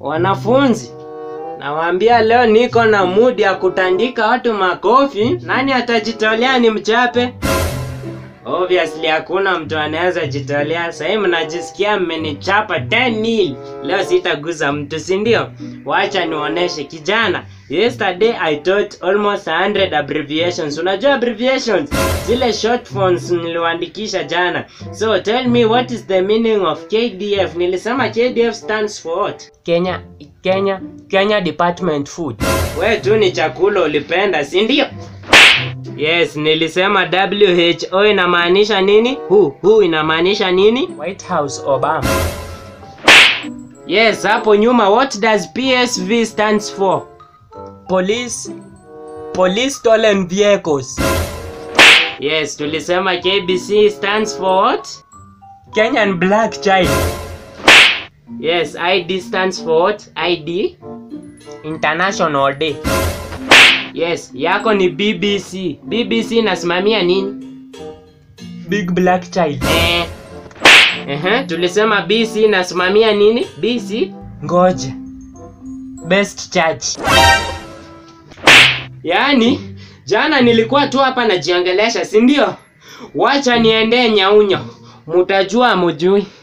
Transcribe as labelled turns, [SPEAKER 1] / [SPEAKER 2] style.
[SPEAKER 1] Wanafunzi, nawaambia leo niko na mood ya kutandika watu makofi. Nani atajitolea ni mchape? Obviously hakuna mtu anaweza jitolea. Sahii mnajisikia mmenichapa 10 nil. Leo sitaguza mtu, si ndio? Wacha nionyeshe kijana. Yesterday I taught almost 100 abbreviations. Unajua abbreviations? Zile short forms niliwaandikisha jana. So tell me what is the meaning of KDF? Nilisema KDF stands for what? Kenya Kenya Kenya Department Food. We tu ni chakula ulipenda, si ndio? Yes, nilisema WHO inamaanisha nini? Who, who inamaanisha nini? White House Obama. Yes, hapo nyuma what does PSV stands for? Police Police Stolen Vehicles. Yes, tulisema KBC stands for what? Kenyan Black Child. Yes, ID stands for what? ID International Day. Yes, yako ni BBC. BBC inasimamia nini? Big Black Child. Eh. Ehe, tulisema BC inasimamia nini? BC? Ngoja. Best Church. Yaani, jana nilikuwa tu hapa najiongelesha, si ndio? Wacha niendee nyaunyo. Mutajua mujui.